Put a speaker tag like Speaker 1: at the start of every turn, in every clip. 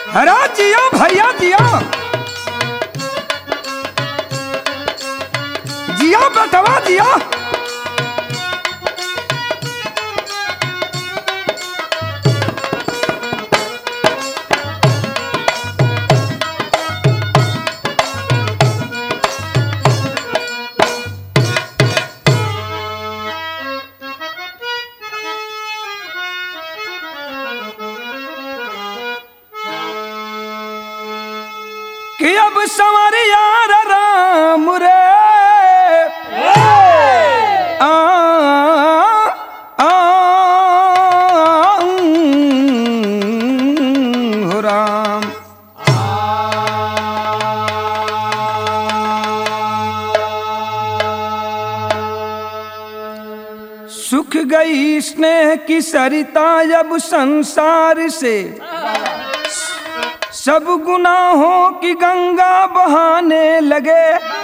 Speaker 1: हरा जियो भैया जियो जियो बेटवा जियो कि अब संवरिया राम रे आ, आ, हो राम सुख गई स्नेह की सरिता अब संसार से सब गुनाहों की गंगा बहाने लगे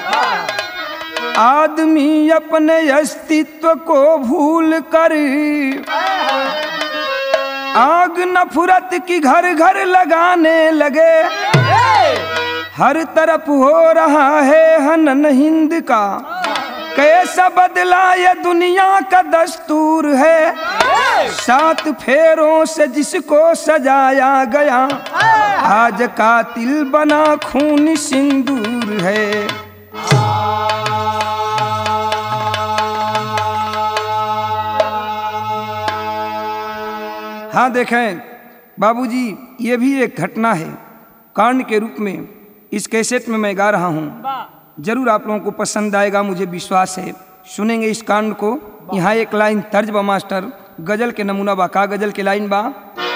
Speaker 1: आदमी अपने अस्तित्व को भूल कर आग नफरत की घर घर लगाने लगे हर तरफ हो रहा है हनन हिंद का कैसा बदला ये दुनिया का दस्तूर है सात फेरों से जिसको सजाया गया आज कातिल बना खून सिंदूर है हाँ देखें बाबूजी ये भी एक घटना है कांड के रूप में इस कैसेट में मैं गा रहा हूँ जरूर आप लोगों को पसंद आएगा मुझे विश्वास है सुनेंगे इस कांड को यहाँ एक लाइन तर्ज बा मास्टर गजल के नमूना बा का गजल के लाइन बा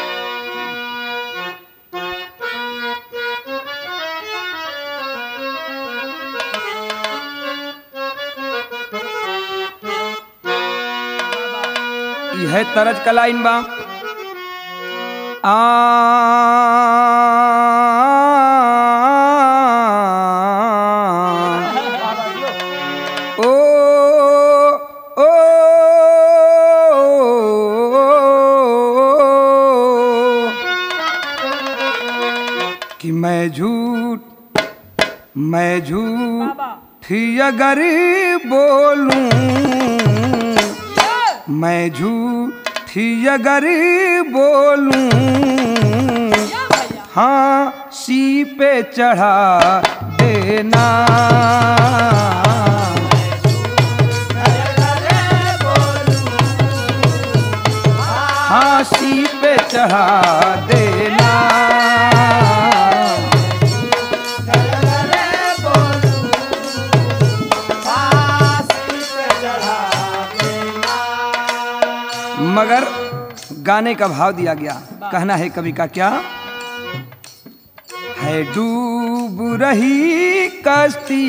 Speaker 1: यह तरज का लाइन बा आ ओ ओ कि मैं झूठ मैं झूठ अगर बोलूं मैं झूठ अगर बोलूं हाँ सी पे चढ़ा देना हाँसी पे चढ़ा देना मगर गाने का भाव दिया गया कहना है कवि का क्या है डूब रही कश्ती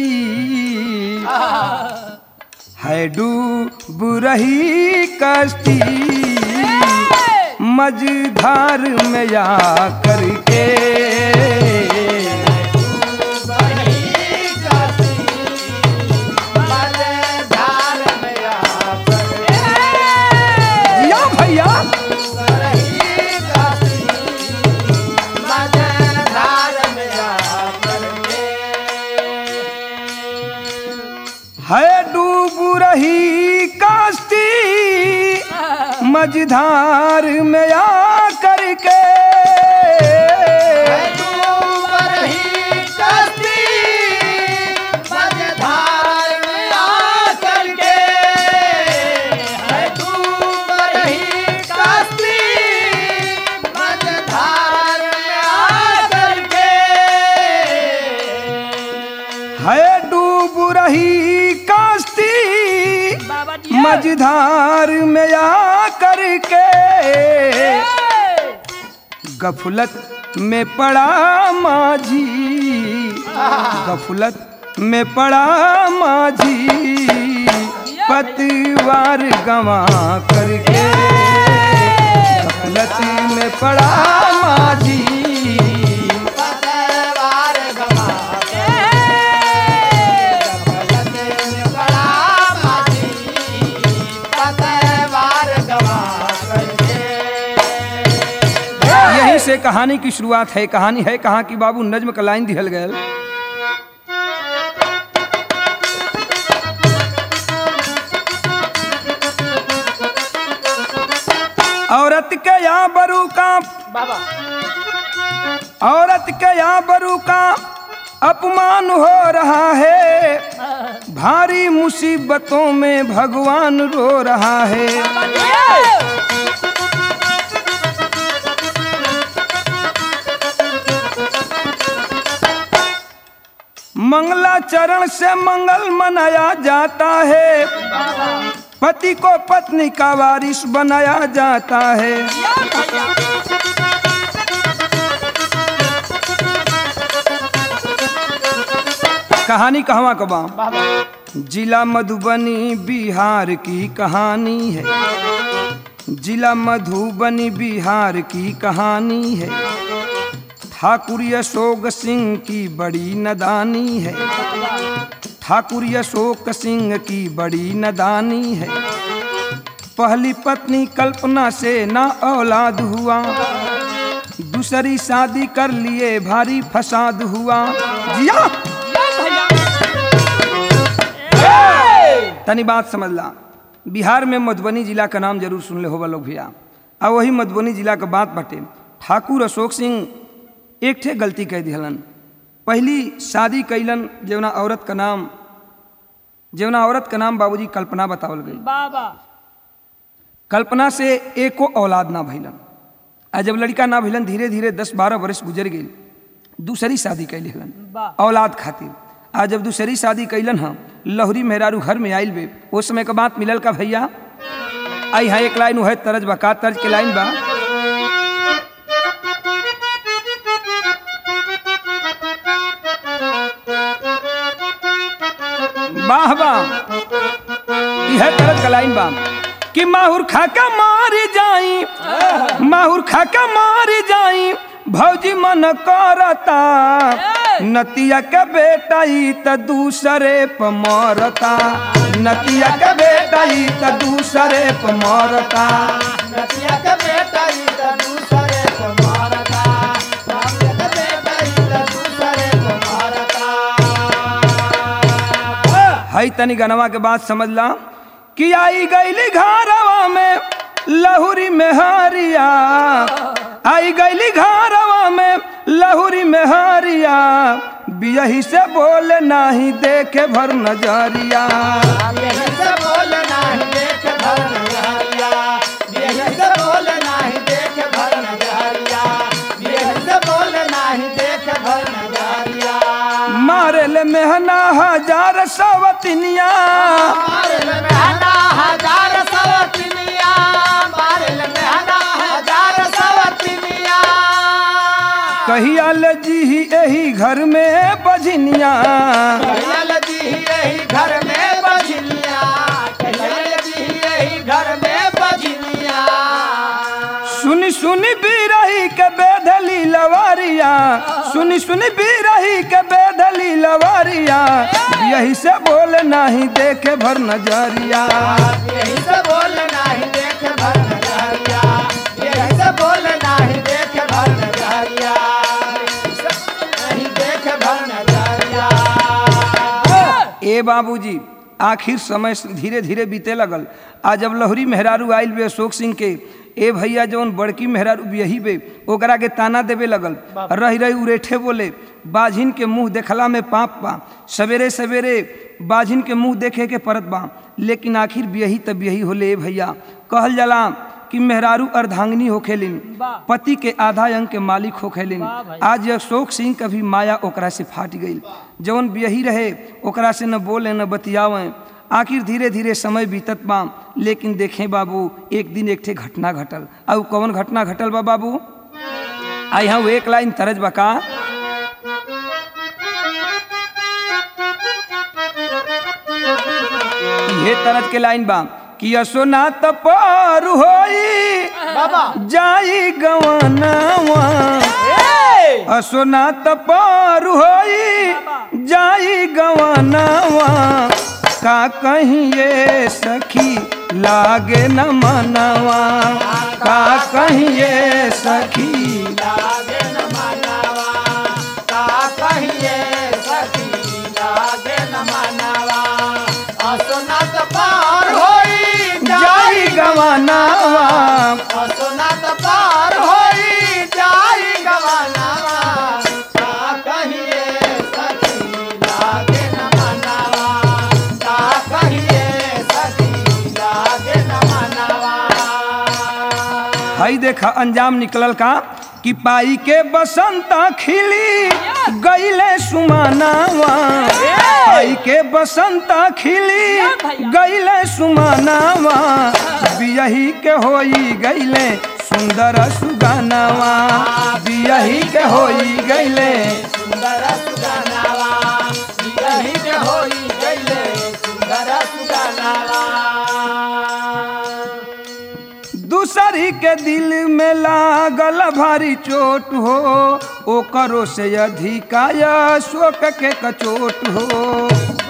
Speaker 1: है डूब रही कश्ती मझधार में जा करके जिया भैया है डूब रही कश्ती मझधार में आ करके है डूब रही कश्ती
Speaker 2: बाबा जी
Speaker 1: मझधार में आ करके गफलत में पड़ा माझी गफलत में पड़ा माझी पतवार गवा करके गफलत में पड़ा माझी यही से कहानी की शुरुआत है कहानी है कहाँ की बाबू नज्म का लाइन दिहल गयल औरत के यहाँ बरू का
Speaker 2: बाबा
Speaker 1: औरत के यहाँ बरू का अपमान हो रहा है भारी मुसीबतों में भगवान रो रहा है मंगला चरण से मंगल मनाया जाता है पति को पत्नी का वारिस बनाया जाता है कहानी कहवा कबा
Speaker 2: बाबा
Speaker 1: जिला मधुबनी बिहार की कहानी है जिला मधुबनी बिहार की कहानी है ठाकुर अशोक सिंह की बड़ी नदानी है ठाकुर अशोक सिंह की बड़ी नदानी है पहली पत्नी कल्पना से ना औलाद हुआ दूसरी शादी कर लिए भारी फसाद हुआ जिया तनी बात समझ ला बिहार में मधुबनी जिला का नाम जरूर सुन ले होगा लोग भैया आ वही मधुबनी जिला का बात बाटे ठाकुर अशोक सिंह एक ठे गलती कह दिहलन पहली शादी कैलन जवना औरत का नाम जवना औरत का नाम बाबूजी कल्पना बतावल गई
Speaker 2: बाबा
Speaker 1: कल्पना से एको औलाद ना भइलन आ जब लड़का ना भइलन धीरे धीरे दस बारह वर्ष गुजर गई दूसरी शादी कैली हलन
Speaker 2: वाह।
Speaker 1: औलाद खातिर आ जब दूसरी शादी कैलन हम लहरी मेहरारू घर में आइल बे उस समय का बात मिलल का भैया आई है एक लाइन है तरज बा का तर्ज के लाइन बा वाह वाह यह तरज का लाइन बा कि माहुर खाका मारी जाई माहुर खाका मारी जाई भौजी मन करता नतिया के बेटा ई त दूसरे प मरता नतिया के बेटा ई त दूसरे प मरता
Speaker 2: नतिया के बेटा ई त दूसरे को मारता नतिया के बेटा ई त दूसरे को मारता
Speaker 1: हई तनी गनवा के बात समझ ला कि आई गईली घरवा में लहुरी मेहरिया आई गईली घरवा में लहुरी मेहरिया बियही से बोले नाही देखे भर नजरिया
Speaker 2: यही से बोल नाही देख भर नजरिया यही से बोल नाही देख भर नजरिया यही से बोल नाही देख भर नजरिया
Speaker 1: मारे ले मेहना हजार सवतिनिया
Speaker 2: मारल मेहना हजार सवतिनिया मारल मेहना हजार सवतिनिया
Speaker 1: कहिया ले जी यही घर में बजनिया
Speaker 2: कहियल जी यही घर में बजनिया कहियल जी यही घर में बजनिया
Speaker 1: सुनी सुनी बिरही के बेधली लवारिया सुनी सुनी बिरही के बेधली लवारिया यही से बोले नहीं देखे भर नजरिया
Speaker 2: यही से बोल नाही देख भर नजरिया यही से बोल नाही देख भर नजरिया नहीं देख भर नजरिया
Speaker 1: ए बाबूजी आखिर समय धीरे धीरे बीते लगल आ जब लहरी मेहरारू आइल बे अशोक सिंह के ए भैया जौन बड़की मेहरारू बियही बे ओकरा के ताना देवे लगल रही रही उरेठे बोले बाझिन के मुंह देखला में पाप बा सवेरे सवेरे बाझिन के मुंह देखे के परत बा लेकिन आखिर बियही तब बियही होले ए भैया कहल जाला कि मेहरारू अर्धांगिनी होखेलिन पति के आधा अंग के मालिक होखेलिन आज अशोक सिंह का भी माया ओकरा से फाट गई जौन बियही रहे ओकरा से न बोले न बतियावे आखिर धीरे धीरे समय बीतत बा लेकिन देखें बाबू एक दिन एक ठे घटना घटल अब कौन घटना घटल बा बाबू आई हाँ एक लाइन तरज बका ये तरज के लाइन बा कि असोना तपर होई
Speaker 2: बाबा
Speaker 1: जाई गवनवा असोना तपर होई जाई गवनवा का कहिए सखी लागे न मनवा का कहिए सखी सुगानावा
Speaker 2: असोनात पार होई जाई गवानावा का कहिए सखी लागे न मनावा का कहिए सखी लागे न मनावा
Speaker 1: हई देखा अंजाम निकलल का कि पाई के बसंता खिली गईले सुमानावा पाई के बसंता खिली गईले सुमानावा बियही के होई गईले सुंदर सुगानावा बियही के होई गईले
Speaker 2: सुंदर सुगानावा यही के होई गईले सुंदर सुगानावा
Speaker 1: दूसरी के दिल में लागल भारी चोट हो ओकरो से अधिकाय शोक के कचोट हो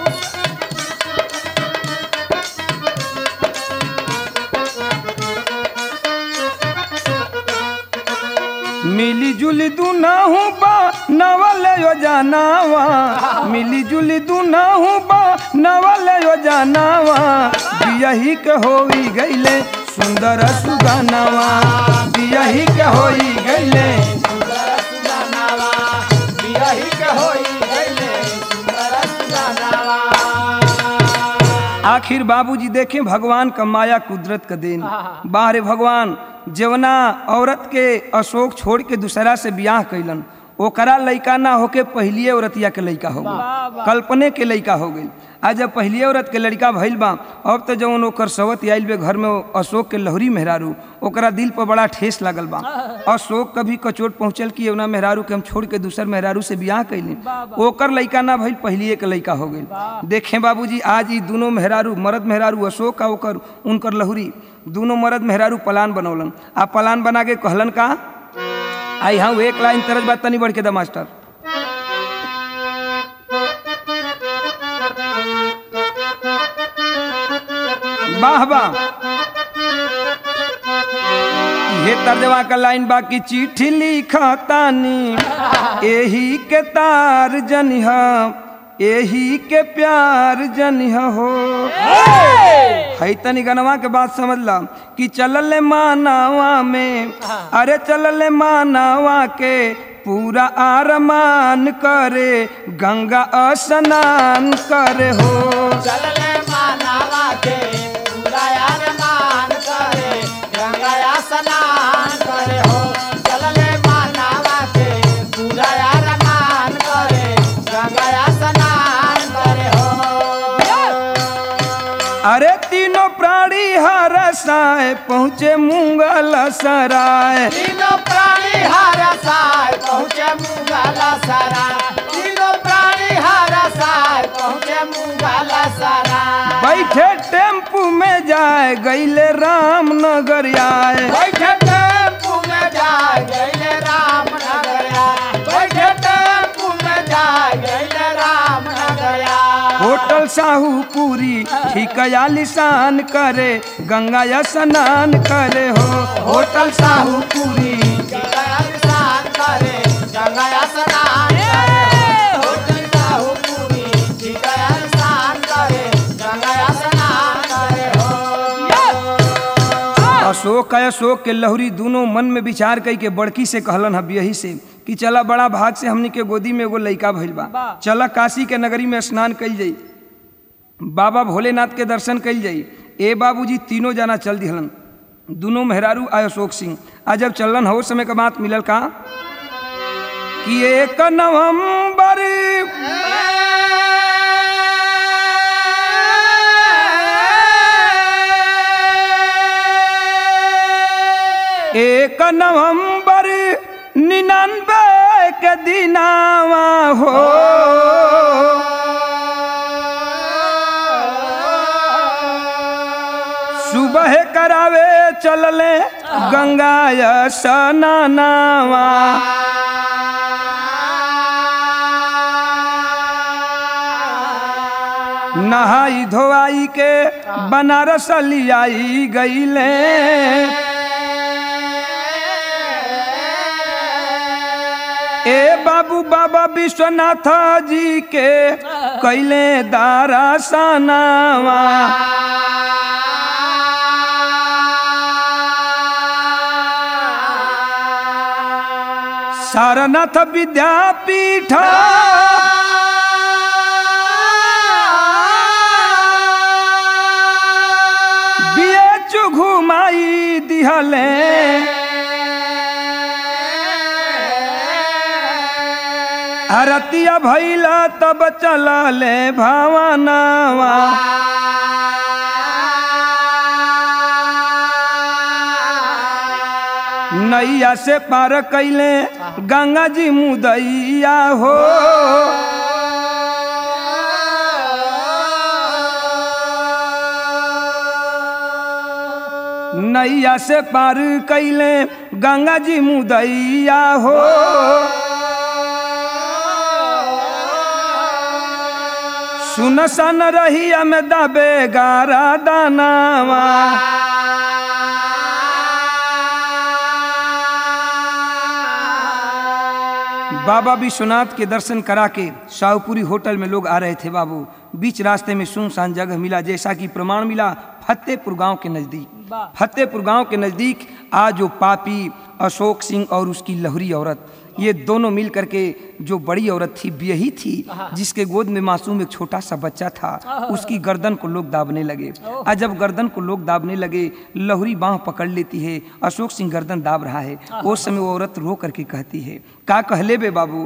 Speaker 1: मिली जुली दुनाहू बा नवल योजनावा मिली जुली दुनाहू बा नवल योजनावा बियही के होई गईले सुंदर सुगानावा बियही के होई गईले
Speaker 2: सुंदर सुगानावा यही के होई गईले सुंदर सुगानावा
Speaker 1: आखिर बाबूजी देखे भगवान का माया कुदरत का देन बाहरे भगवान जवना औरत के अशोक छोड़ के दूसरा से बियाह कैलन ओकरा लइका ना होके पहलिए औरतिया के लइका हो गई कल्पने के लइका हो गई आज जब पहलिए औरत के लड़का भइल बा अब तो जवन ओकर सवत आइल बे घर में अशोक के लहरी मेहरारू ओकरा दिल पर बड़ा ठेस लागल बा अशोक कभी कचोट पहुंचल कि एवना मेहरारू के हम छोड़ के दूसर मेहरारू से बियाह कैली ओकर लइका ना भइल पहलिए के लइका हो गई देखें बाबूजी आज ई दोनों मेहरारू मर्द मेहरारू अशोक आ ओकर उनकर लहुरी दोनों मर्द मेहरारू पलान बनौलन आ पलान बना के कहलन का आई हाँ एक लाइन तरज बात तनी बढ़ के द मास्टर वाह वाह ये तर्जवा का लाइन बाकी चिट्ठी लिखा तानी एही के तार जनिह एही के प्यार जनिह हो है तनी गनवा के बात समझ ला कि चलल मानावा में अरे चलल मानावा के पूरा आरमान करे गंगा स्नान करे हो
Speaker 2: चलले मानावा के पूरा यार मान करे गंगा स्नान करे हो चलले मानावा के पूरा यार मान करे गंगा स्नान करे हो
Speaker 1: अरे तीनों प्राणी हरसाए पहुँचे मुंगल सराय
Speaker 2: तीनों प्राणी हर साय पहुँचे मुंगाला सारा तीनों प्राणी हर साय पहुँचे मुंगाला सारा
Speaker 1: बैठे टेम्पू में जाए गईले रामनगर आए
Speaker 2: बैठे टेम्पू में जाए गईले रामनगरिया बैठे टेम्पू में जाए गईले रामनगरिया
Speaker 1: होटल साहूपुरी ठीक आलिशान करे गंगा स्नान करे हो होटल साहूपुरी
Speaker 2: गंगा स्नान करे गंगा स्नान करे होटल साहूपुरी गंगा स्नान करे गंगा स्नान करे हो
Speaker 1: अशोक है अशोक के लहुरी दोनों मन में विचार कई के बड़की से कहलन हब यही से कि चला बड़ा भाग से हमनी के गोदी में एगो लइका भइल बा चला काशी के नगरी में स्नान कइल जाई बाबा भोलेनाथ के दर्शन कइल जाई ए बाबूजी तीनों जना चल दिहलन दोनों मेहरारू आ अशोक सिंह आ जब चलन हो समय का बात मिलल का कि एक नवंबर एक नवंबर निन्यानवे के दिनावा हो सुबह करावे चलले गंगा स्नानावा नहाई धोआई के बनारस लियाई गईले ए बाबू बाबा विश्वनाथ जी के कैले दारा सनावा सारनाथ विद्यापीठ बिएचु घुमाई दिहले अरतिया भैला तब चलले भावनावा नैया से पार कैले गंगा जी मुदैया हो नैया से पार कैले गंगा जी मुदैया हो सुन सन रही में दबे गारा दानावा बाबा विश्वनाथ के दर्शन करा के शाहपुरी होटल में लोग आ रहे थे बाबू बीच रास्ते में सुनसान जगह मिला जैसा कि प्रमाण मिला फतेहपुर गांव के नज़दीक फतेहपुर गांव के नज़दीक आज वो पापी अशोक सिंह और उसकी लहरी औरत ये दोनों मिल करके जो बड़ी औरत थी यही थी जिसके गोद में मासूम एक छोटा सा बच्चा था उसकी गर्दन को लोग दाबने लगे और जब गर्दन को लोग दाबने लगे लहुरी बाह पकड़ लेती है अशोक सिंह गर्दन दाब रहा है उस समय वो औरत रो करके कहती है का कहले बे बाबू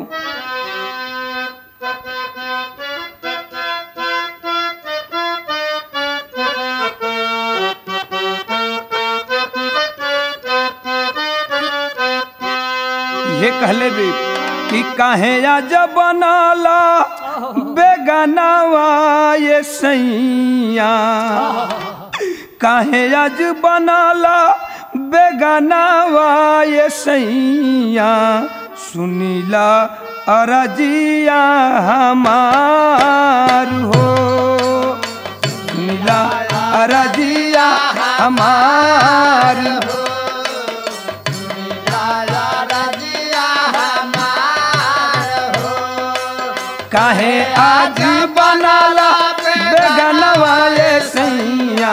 Speaker 1: ये कहले बे कि काहे आज बनाला बेगानावा ये सैया काहे आज बनाला बेगानावा ये सैया सुनीला अरजिया हमार हो सुनीला अरजिया हमार हो काहे आज बनाला बेगनवा ये सैया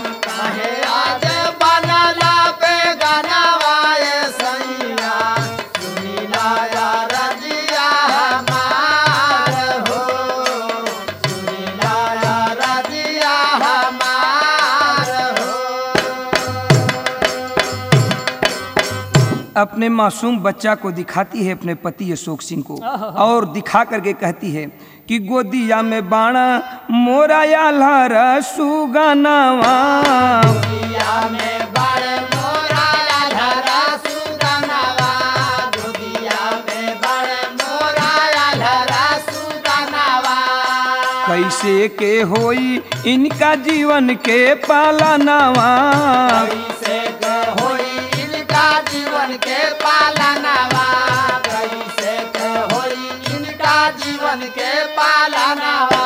Speaker 1: अपने मासूम बच्चा को दिखाती है अपने पति अशोक सिंह को और दिखा करके कहती है कि गोदिया में बाणा मोरा या सुगनावा कैसे के होई इनका जीवन के पालनावा
Speaker 2: जीवन के पालनावा कैसे के होई इनका जीवन के पालनावा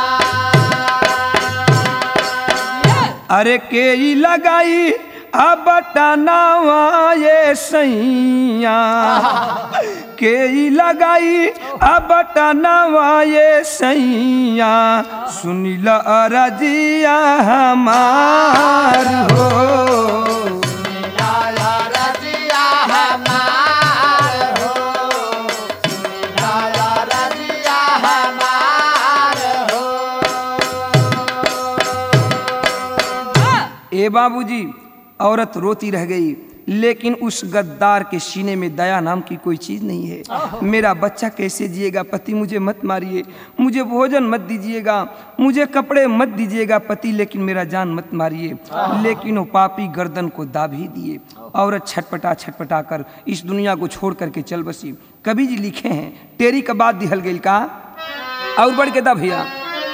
Speaker 1: अरे के ई लगाई अब टनावा ये सैया के ई लगाई अब टनावा ये सैया सुनील अरजिया हमार हो
Speaker 2: रजिया हमार हो रजिया हमार हो
Speaker 1: ए बाबूजी औरत रोती रह गई लेकिन उस गद्दार के सीने में दया नाम की कोई चीज नहीं है मेरा बच्चा कैसे जिएगा पति मुझे मत मारिए मुझे भोजन मत दीजिएगा मुझे कपड़े मत दीजिएगा पति लेकिन मेरा जान मत मारिए लेकिन वो पापी गर्दन को दाब ही दिए औरत छटपटा छटपटा कर इस दुनिया को छोड़ करके चल बसी कवि जी लिखे हैं टेरी का बात दिहल गई का और बढ़ के दा भैया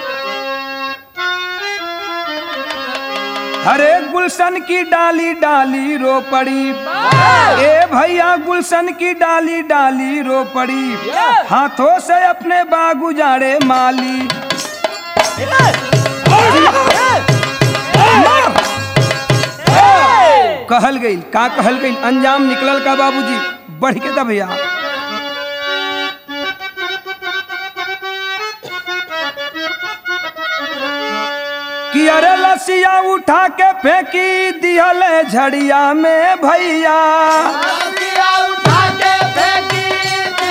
Speaker 1: हरे गुलशन की डाली डाली रो पड़ी ए भैया गुलशन की डाली डाली रो पड़ी हाथों से अपने बाग उजाड़े माली कहल गई का कहल गई अंजाम निकलल का बाबूजी बढ़ के दा भैया कि अरे लसिया उठा के फेंकी दिहल झड़िया में भैया
Speaker 2: रजिया उठा के फेंकी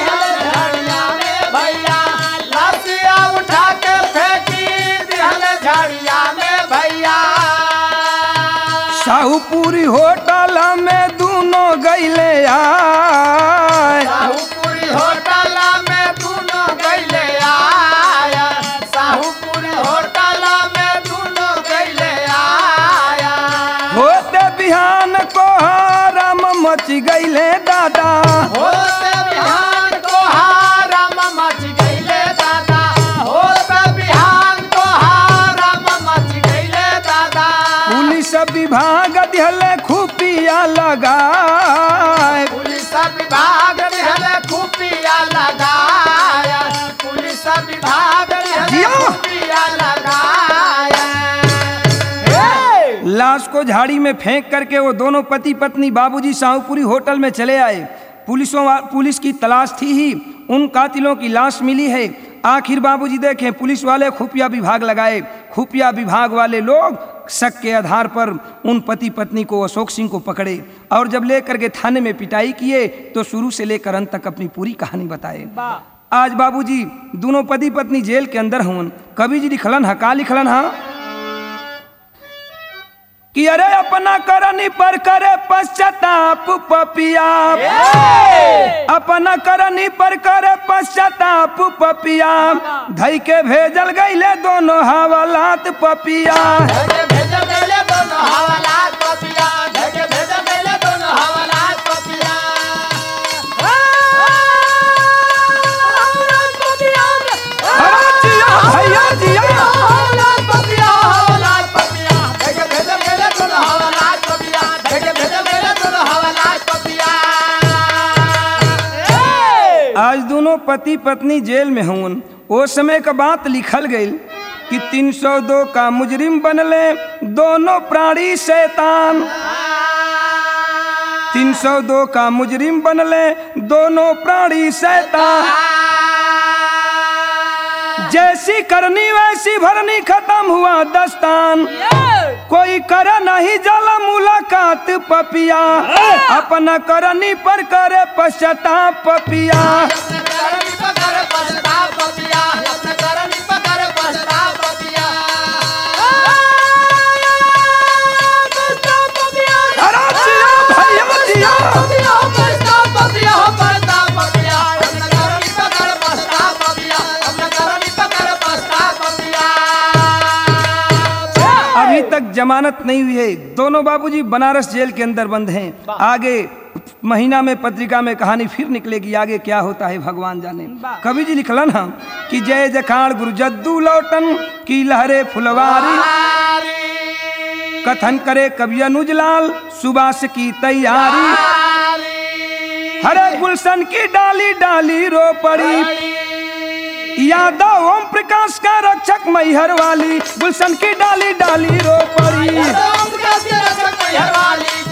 Speaker 1: साहूपुरी होटल में दोनों गैले आए
Speaker 2: साहूपुरी होटल में दोनों गैले आया साहूपुरी होटल में दोनों गैले आया
Speaker 1: होते बिहान को राम मच गैले दादा
Speaker 2: होते बिहान को हारम मच गईले दादा होते बिहान को हारम मच गईले दादा
Speaker 1: पुलिस विभाग दिहले खुफिया लगाए
Speaker 2: पुलिस विभाग ने हले खुफिया लगाया पुलिस विभाग ने हले
Speaker 1: जियो।
Speaker 2: खुफिया लगाया हे!
Speaker 1: लाश को झाड़ी में फेंक करके वो दोनों पति पत्नी बाबूजी साहूपुरी होटल में चले आए पुलिसों वा- पुलिस की तलाश थी ही उन कातिलों की लाश मिली है आखिर बाबूजी देखें पुलिस वाले खुफिया विभाग लगाए खुफिया विभाग वाले लोग शक के आधार पर उन पति पत्नी को अशोक सिंह को पकड़े और जब लेकर के थाने में पिटाई किए तो शुरू से लेकर अंत तक अपनी पूरी कहानी बताए आज बाबूजी दोनों पति पत्नी जेल के अंदर हवन कवि जी लिखलन हा का लिखलन हा कि अरे अपना करनी पर करे पश्चाताप पपिया अपना करनी पर करे पश्चाताप पपिया धई के भेजल गईले दोनों हवालात पपिया
Speaker 2: धके भेज गईले दोनों हवालात पपिया धके भेज गईले दोनों हवालात पपिया हवालात पपिया
Speaker 1: अरे जिया भैया जिया
Speaker 2: हवालात पपिया हवालात पपिया धके भेज गईले दोनों हवालात पपिया धके भेज गईले दोनों हवालात पपिया
Speaker 1: आज दोनों पति पत्नी जेल में हवन ओ समय का बात लिखल गई कि 302 का मुजरिम बनले दोनों प्राणी शैतान 302 का मुजरिम बनले दोनों प्राणी शैतान जैसी करनी वैसी भरनी खत्म हुआ दस्तान कोई कर नहीं जला मुलाकात पपिया अपना करनी पर करे पश्चाताप पपिया
Speaker 2: अपने करनी पकड़ पछताव पपिया अपने करनी पकड़ पछताव पपिया पछताव पपिया
Speaker 1: अरे जिया भैया जिया
Speaker 2: पपिया पछताव पपिया पछताव पपिया अपने करनी पकड़ पछताव पपिया अपने करनी पकड़ पछताव पपिया
Speaker 1: अभी तक जमानत नहीं हुई है दोनों बाबूजी बनारस जेल के अंदर बंद हैं आगे महीना में पत्रिका में कहानी फिर निकलेगी आगे क्या होता है भगवान जाने कवि जी लिखलन हम कि जय जखाड़ गुरु जद्दू लौटन की लहरे फुलवारी कथन करे कवि अनुज लाल सुबास की तैयारी हरे गुलशन की डाली डाली रो पड़ी यादव ओम प्रकाश का रक्षक मैहर वाली गुलशन की डाली डाली रो पड़ी
Speaker 2: राम का रक्षक मैहर वाली